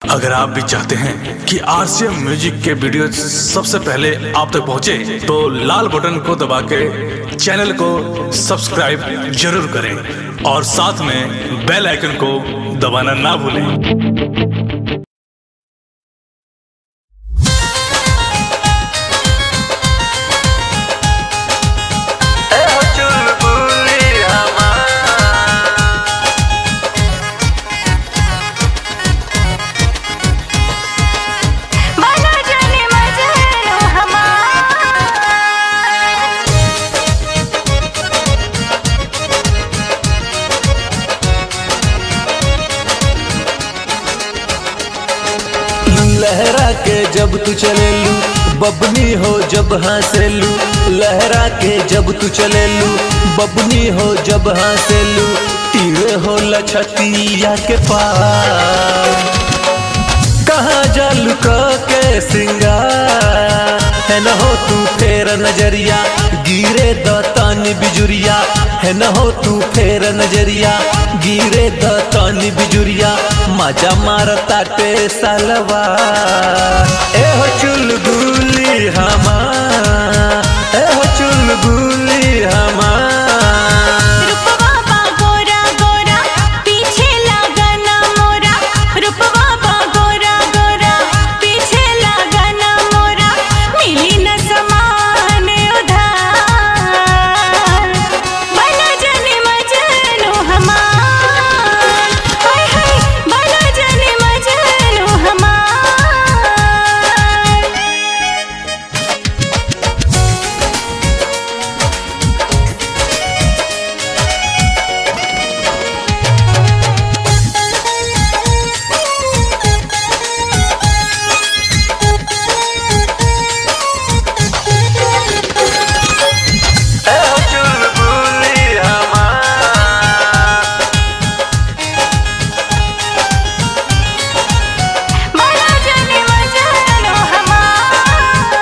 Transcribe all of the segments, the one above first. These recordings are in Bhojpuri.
अगर आप भी चाहते हैं कि आरसीएम म्यूजिक के वीडियो सबसे पहले आप तक पहुंचे, तो लाल बटन को दबा के चैनल को सब्सक्राइब जरूर करें और साथ में बेल आइकन को दबाना ना भूलें मला जाने मजनू हमार लहरा के जब तू चलेलू बबनी हो जब हंसेलू लहरा के जब तू चलेलू बबनी हो जब हंसेलू तीर हो लछतिया के पार कहाँ जालू के सिंगार है न हो तू फेर नजरिया गिरे दतन बिजुरिया है न हो तू फेर नजरिया गिरे दतन बिजुरिया मजा मारता टे सलवा ए हो चुलबुली हमा ए हो चुलबुली हमा रूपवा बा गोरा गोरा पीछे लागना मोरा रूपवा बा गोरा गोरा पीछे लागना मोरा मिली न समान उधार बना जाने मजनू हमार हाय हाय बना जाने मजनू हमार ए हो चुलबुली हमा बना जाने मजनू हमार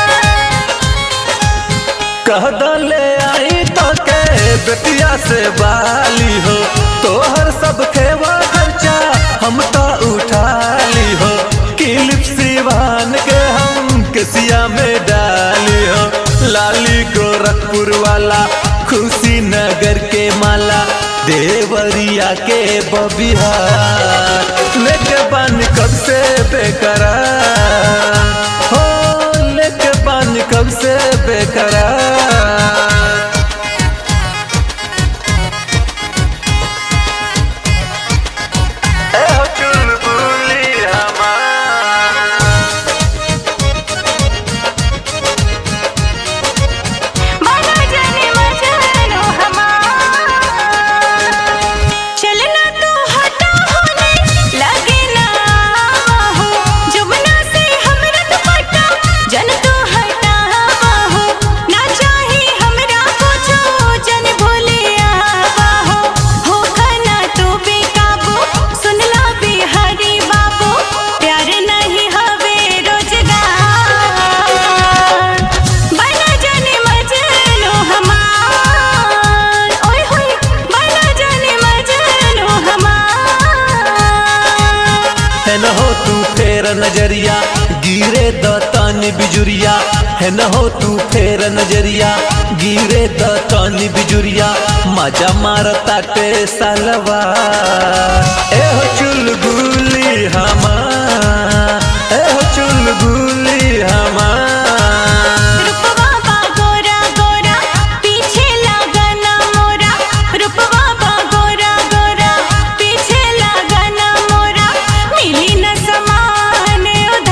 कह ले आई तो के बेटिया से बाली हो तोहर सब खेवा खर्चा हम तो उठा ली हो किलिप सिवान के हम कसिया में डाली हो लाली गोरखपुर वाला खुशी नगर के माला देवरिया के बबिहार लेके बन कब से बेकरार हो लेके बन कब से बेकरार ए हो चुलबुली हमार बना जाने मजनू हमार चलना तू हटा होने लगे ना हो जुबना से हमरा दुपट्टा जन तू हटा हो ना चाही हमरा कुछो जन भूलिया हो हो खाना तू बेकाबू सुनला बिहारी बाबू प्यार नहीं हवे रोजगार बना जाने मजनू हमार ओए होए बना जाने मजनू हमार है न हो तू फेर नजरिया गिरे दतन बिजुरिया है न हो तू फेर नजरिया गिरे दतन बिजुरिया मजा मारता टे सलवा ए हो चुलबुली हमा ए हो चुलबुली हमा रूपवा बा गोरा गोरा पीछे लागना मोरा रूपवा बा गोरा गोरा पीछे लागना मोरा मिली न समान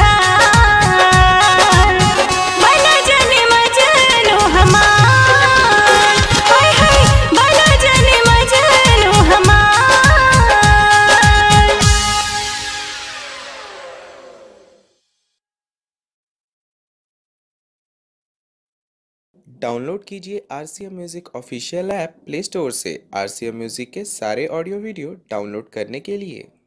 उधार बना जाने मजनू हमार हाय हाय बना जाने मजनू हमार डाउनलोड कीजिए R C M music official app play store से आर सी एम म्यूज़िक के सारे ऑडियो वीडियो डाउनलोड करने के लिए